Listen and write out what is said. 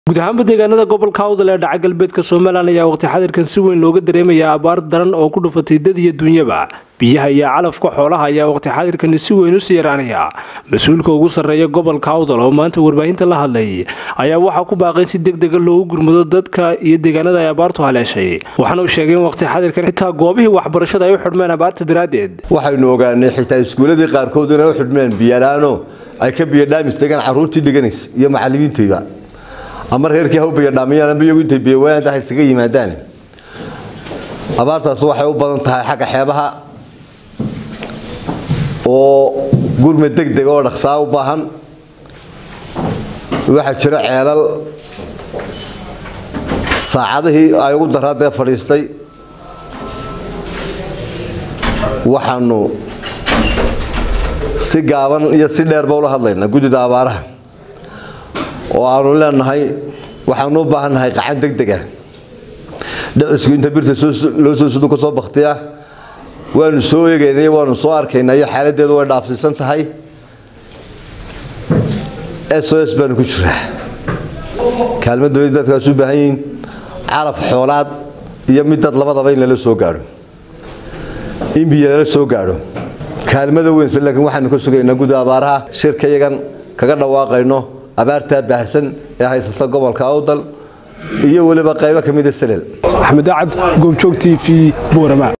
guud ahaanba deegaanada gobolka awdal ee dhaca galbeedka somalilan ayaa waqti xadirkan si weyn looga dareemayaa abaar daran oo ku dhufatay dad iyo duunyaba biyaha iyo calafka xoolaha ayaa waqti xadirkani si weyn usii yaraanaya mas-uulka ugu sarreeya gobolka awdal oo maanta warbaahinta la hadlay ayaa waxaa ku baaqay si deg dega loogu gurmado dadka iyo deegaanada ay abaartu haleeshay waxaana uu sheegay in waqti xadirkan xitaa goobihii waxbarashada ay u xidhmeen abaarta daraaddeed waxaynu ogaanay xitaa iskuuladii qaarkood inay u xidhmeen biyalaano ay ka biyadhaamis degaan caruurtii dhiganaysa iyo macalimiintayba ama reerkii ha u biyadhaamiyaan ama iyagu intay biyawayaanta ha isaga yimaadaan abaartaas waxay u badan tahay xagga xeebaha oo gurme deg deg oo dhaqsaa u baahan waxaa jira ceelal saacadihii ay ugu daraadee fadhiistay waxaanu si gaaban iyo si dheerba ula hadlaynaa guddida abaaraha oo aanu leenahay waxaanu u baahannahay qacan deg dega dhicisku inta birta loo soo sudu ka soo baktiya waanu soo eegaynay waanu soo arkaynaa iyo xaaladeedu way dhaafsiisan tahay s o s baanu ku jiraa kaalmadooda dadkaas u baahan yihiin calaf xoolaad iyo mid dad labadaba in lala soo gaadho in biyo lala soo gaadho kaalmada weynse laakiin waxaanu ka sugaynaa gudda abaaraha shirka yagan kaga dhawaaqayno abaartaa baahsan ee haysata gobolka awdal iyo weliba qaybo ka mida salel axmed acad goobjoog t v boorama